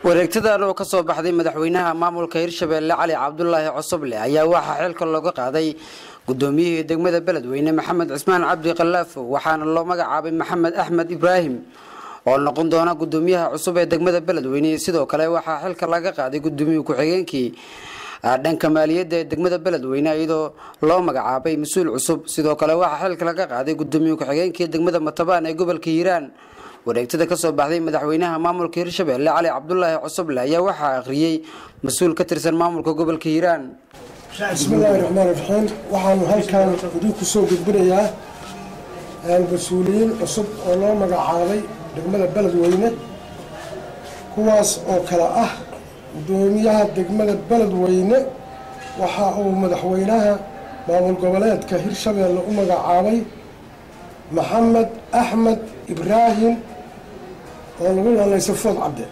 wareegtadan oo kasoo baxday madaxweynaha maamulka hirshabeelle cali cabdulaahi cosoble ayaa waxaa xilka looga qaaday gudoomiyihii degmada beledweyne maxamed cismaan cabdi khalaafo waxaana loo magacaabay maxamed axmed ibraahim oo noqon doona gudoomiyaha cusub ee degmada beledweyne sidoo kale waxaa xilka laga qaaday gudoomiye ku-xigeenkii dhanka maaliyadda ee degmada beledweyne iyadoo loo magacaabay mas-uul cusub sidoo kale waxaa xilka laga qaaday gudoomiye ku-xigeenkii degmada matabaan ee gobolka hiiraan wareegtada kasoo baxday madaxweynaha maamulka hirshabeelle cali cabdulaahi cosoble ayaa waxaa akhriyey mas-uul ka tirsan maamulka gobolka hiiraan bismillaahi raxmaan raxiim waxaanu halkan idinku soo gudbinayaa mas-uuliyiin cusub oo loo magacaabay degmada beledweyne kuwaas oo kale ah gudoomiyaha degmada beledweyne waxa uu madaxweynaha maamul goboleedka hirshabeelle u magacaabay maxamed axmed ibraahim oo lagu naanayso food cabde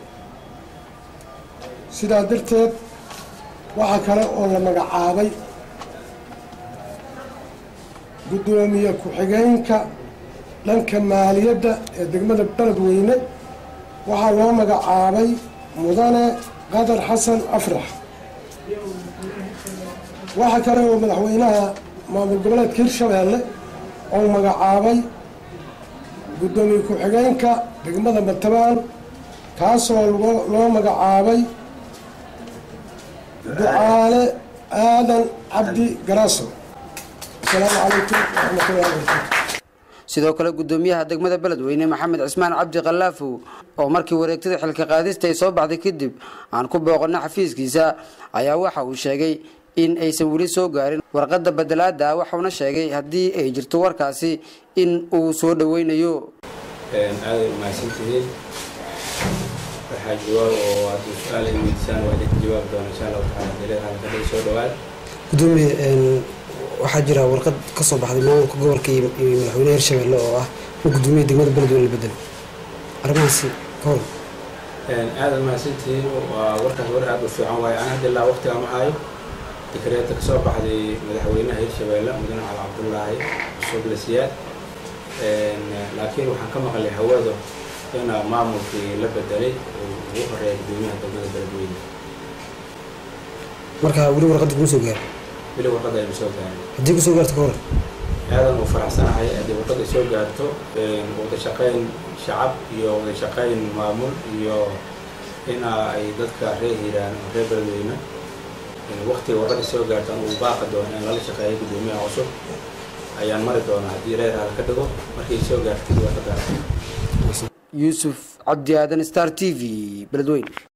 sidaa darteed waxaa kale oo la magacaabay guddoomiye ku-xigeenka dhanka maaliyadda ee degmada beledweyne waxaa loo magacaabay mudane qadar xasan afrax waxaa kale oo madaxweynaha maamul goboleedka hirshabeelle oo magacaabay guddoomiye ku-xigeenka degmada matabaan kaasoo loo magacaabay ducaale aadan cabdi garaaso asalaamu calaykum waraxmatullahi wabarakatu sidoo kale gudoomiyaha degmada beledweyne maxamed cismaan cabdi khallaafow oo markii wareegtada xilka qaadista ay soo baxday kadib aan ku booqana xafiiskiisa ayaa waxa uu sheegay in aysan weli soo gaarin warqadda badelaada waxauna sheegay haddii ay jirto warkaasi in uu soo dhoweynayo aaday umahadsantihiin waxaa jawaab oo haddii su-aal ay weydiisaan waa idinka jawaabi doona insha allahu taala daleed halkadhay soo dhawaad gudoomiye waxaa jira warqad ka soo baxday maamulka gobolka iyo madaxweynaha hirshabeelle oo ah in gudoomiyaha degmada beledweyne la bedelo arrimahaasi ka hor aada umahadsantihiin waa warkaas war aada u fiican waaye aan hadda ilaa waqtiga ma hayo dikreeta kasoo baxday madaxweynaha hirshabeelle mudane cali cabdullaahi cusuble siyaad laakiin waxaan ka maqlay hawada ina maamulkii la bedelay uu ugu horeeya gudoomiyaha degmada beledweyne marka weli warqadda kuma soo gaaro weli warqadda aynu soo gaarin haddii kusoo gaarto ka hor aadan uu faraxsanahay haddii warqadda soo gaarto wada shaqayn shacab iyo wada shaqayn maamul iyo ina ay dadka reer hiiraan oo reer beledweyne waqtiga warqadda soo gaarto anu uu baaqi doono in lala shaqeeyo gudoomiyaha cusub ayaan mari doonaa haddii reer hal ka dhigo markay soo gaartay waa ka gaartay yuusuf cabdi aadan star t v beledweyne